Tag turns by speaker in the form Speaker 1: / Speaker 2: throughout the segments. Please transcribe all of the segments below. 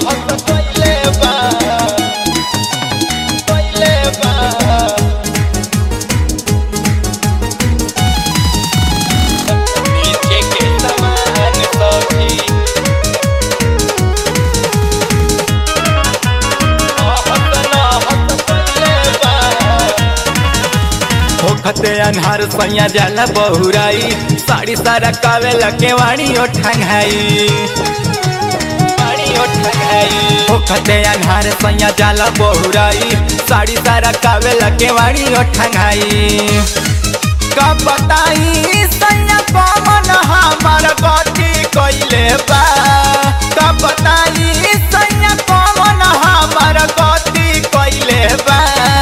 Speaker 1: हस कइले बा कइले बा नीचे के समान सखी होखते अनहार सैया जाला बहुराई साड़ी सारा कावे लके वाणी ओ ठंगाई वाणी ओ ठंगाई होखते अनहार सैया जाला बहुराई साड़ी सारा कावे लके वाणी ओ ठंगाई कब बताई सैया कमन हमार गति कइले बा कब बताई सैया कमन हमार गति कइले बा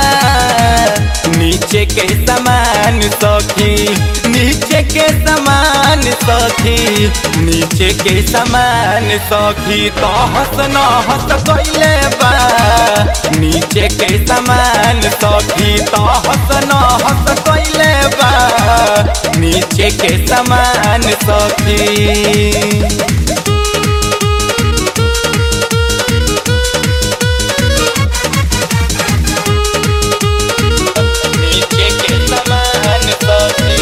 Speaker 1: नीचे के समान सखी नीचे के समान सखी नीचे के समान सखी तो हस न हस कइले बा नीचे के समान सखी तो हस न हस कइले बा नीचे के समान सखी नीचे के समान सखी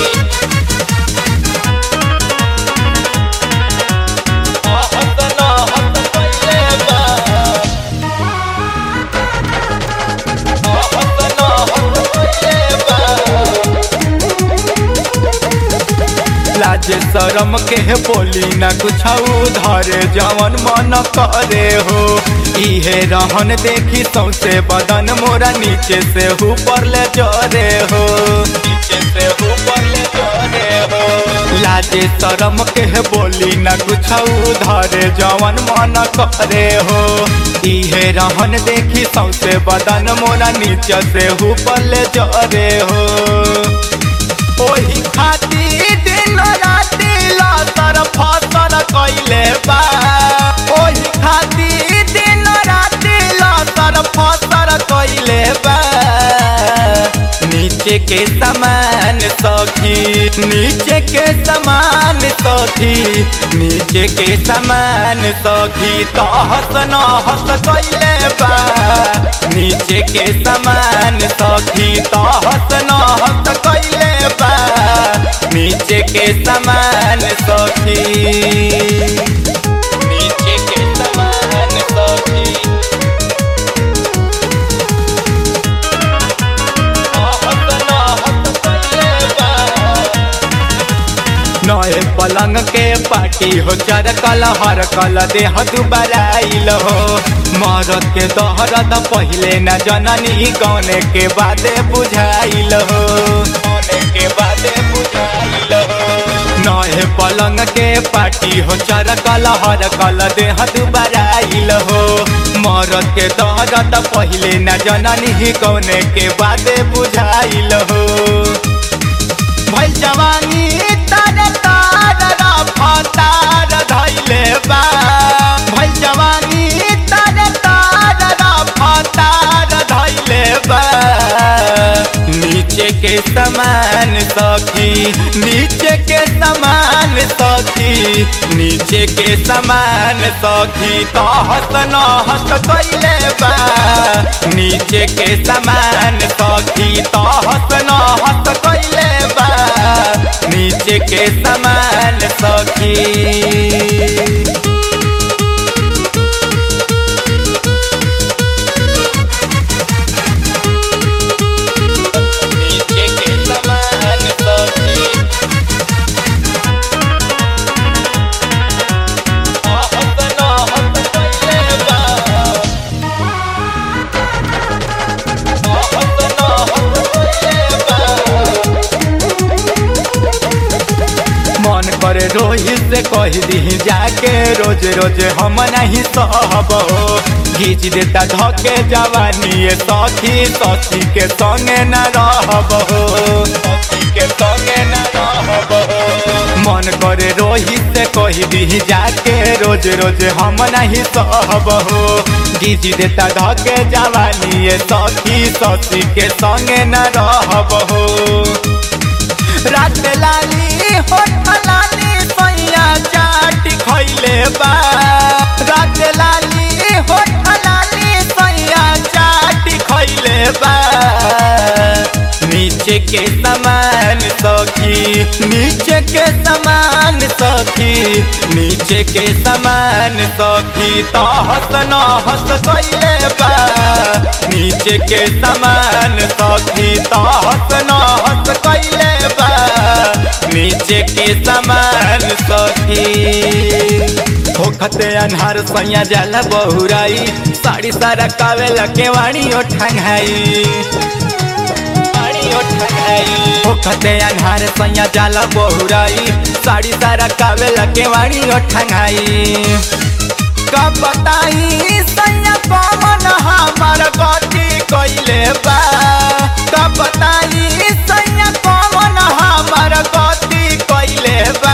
Speaker 1: हस न हस कइले बा हस न हस कइले बा लाजे शरम के बोली न कुछ धरे जवन मन करे हो इहे रहन देखी सौसे बदन मोरा नीचे से ऊपर ले जरे हो नीचे से ऊपर ले जरे हो लाजे शरम के बोली न कुछ धरे जवन मन करे हो इहे रहन देखी सौसे बदन मोरा नीचे से ऊपर ले जरे हो ओही खातिर दिन राति लतर फतर कइले बा ओही खातिर दिन राति लतर फतर कइले बा नीचे के समान सखी नीचे के समान सखी नीचे के समान सखी तो हस न हस कइले बा नीचे के समान सखी तो हस न हस कइले बा नीचे के समान सखी नीचे के समान सखी नए पलंग के पार्टी हो चर कल हर कल देह दुबराइल हो मरद के दहरद पहिले न जननी गौने के बादे बुझाइल हो गौने के बादे बुझाइल हो नए पलंग के पार्टी हो चर कल हर कल देह दुबराइल हो मरद के दहरद पहिले न जननी गौने के बादे बुझाइल हो भइल जवानी तार तार रफतार धैले बा भइल जवानी तार तार रफतार धैले बा नीचे के समान सखी नीचे के समान सखी नीचे के समान सखी तो हस न हस कइले बा नीचे के समान सखी तो हस न हस कइले बा नीचे के समान सखी नीचे के समान सखी हस न हस कइले बा हस न हस कइले बा मन करे रोहित से कह दी जाके रोज रोज हम नहीं सहब घीच देता धके जवानी ये सखी सखी के संगे न रहब सखी के संगे न रहब मन करे रोहित से कह दी जाके रोज रोज हम नहीं सहब घीच देता धके जवानी ये सखी सखी के संगे न रहब रात लाली होठ लाली सैया चाट खैले बा रात लाली हो के समान सखी नीचे के समान सखी नीचे के समान सखी तो हस न हस कैले बा नीचे के समान सखी तो हस न हस कैले बा नीचे के समान सखी होखते अनहार सैया जाला बहुराई साड़ी सारा कावेला के वाणी ओ ठंगाई वाणी ओ ठंगाई होखते अनहार सैया जाला बहुराई साड़ी सारा कावेला के वाणी ओ ठंगाई कब बताई सैया कमन हमार गति कैले बा कब बताई सैया कमन हमार गति कैले बा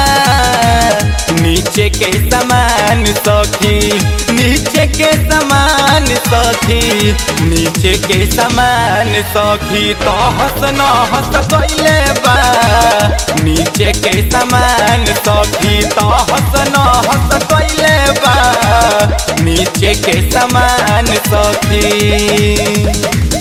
Speaker 1: नीचे के समान सखी नीचे के समान सखी नीचे के समान सखी तो हस न हस कैले बा नीचे के समान सखी तो हस न हस कैले बा नीचे के समान सखी